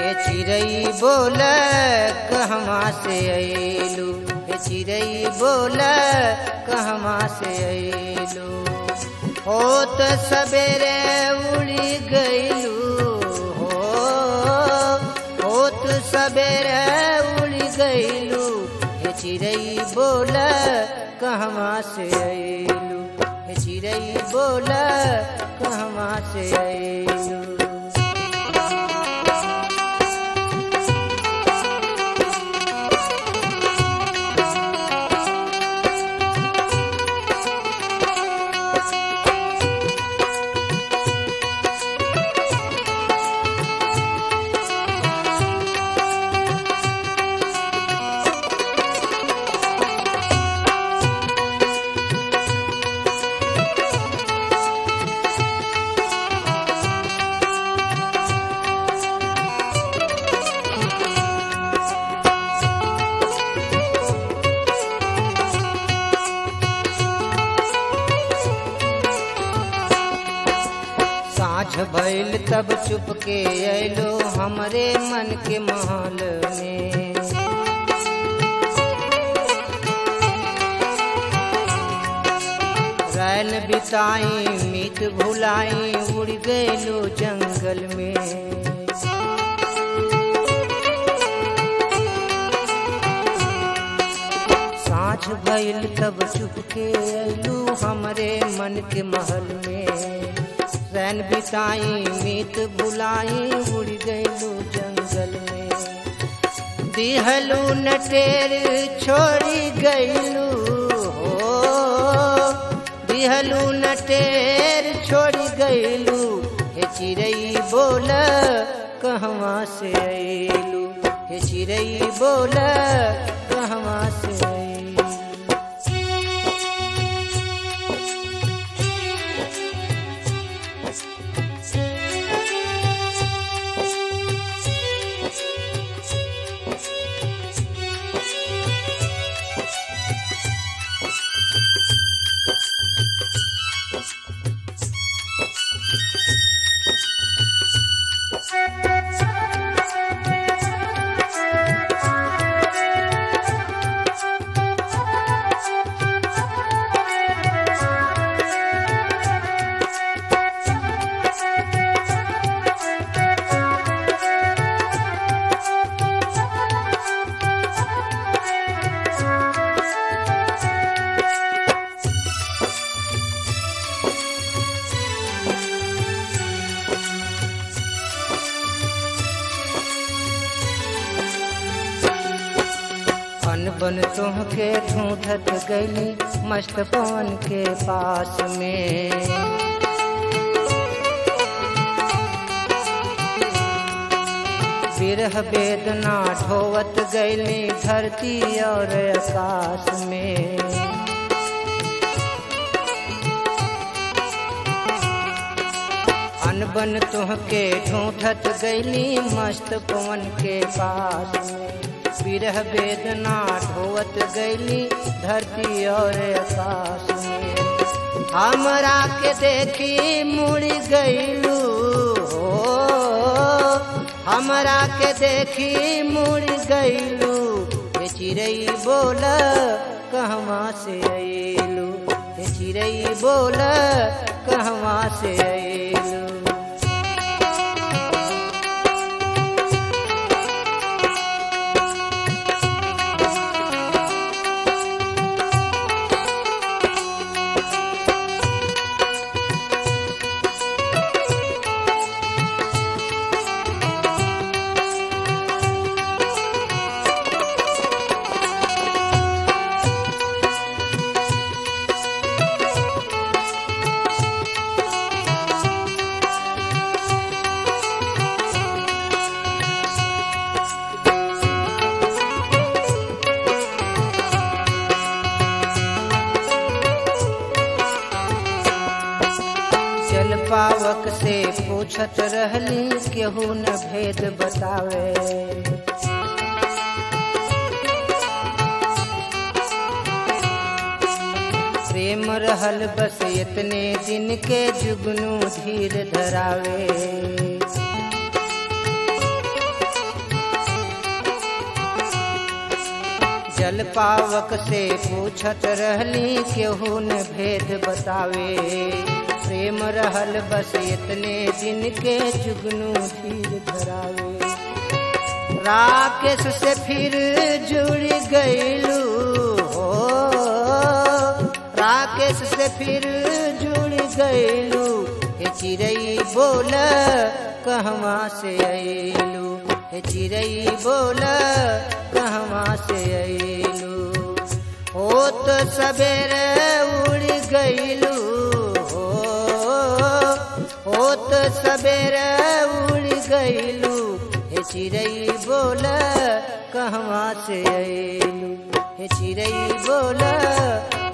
हे चिड़ई बोल कहवा से अयलू हे चिड़ई बोल कहवा से अयलू होत सवेरे उड़ी गईलू हो होत सवेरे उड़ी गईलू हे चिड़ई बोल कहवा से अयलू हे चिड़ई बोल कहवा से अयलू साँझ भइल तब चुपके अयलो हमरे मन के महल में रैन बिताई मीत भुलाई उड़ गयलो जंगल में साँझ भइल तब चुपके अयलू हमरे मन के महल में रैन बिताई मीत बुलाई उड़ गयलू जंगल में दिहलू नटेर छोड़ी गयलू हो दिहलू नटेर छोड़ी गयलू हे चिड़ई बोल कहवा से अयलू हे चिड़ई बोल कहवा से अयलू अनबन तुहके ढूंढत गईली मस्त पवन के पास में विरह वेदना ढोवत गईली धरती और आकाश में अनबन तुहके ढूंढत गईली मस्त पवन के पास में विरह वेदना ढोवत गईली धरती और आकाश में हमरा के देखी मुड़ गईलू हो हमरा के देखी मुड़ गईलू हे चिड़ई बोल कहवा से अयलू हे चिड़ई बोल कहवा से अयलू जल पावक से पूछत रहली केहू न भेद बतावे प्रेम रहल बस इतने दिन के जुगनू धीर धरावे जल पावक से पूछत रहली केहू न भेद बतावे प्रेम रहल बस इतने दिन के जुगनू धीर धरावे राकेश से फिर जुड़ गईलू हो राकेश से फिर जुड़ गईलू हे चिड़ई बोल कहवा से अइलू हे चिड़ई बोल कहवा से अइलू हो तो सवेरे उड़ गईलू हो हो तो सवेरे उड़ गईलू हे चिड़ई बोल कहवा से अइलू हे चिड़ई बोल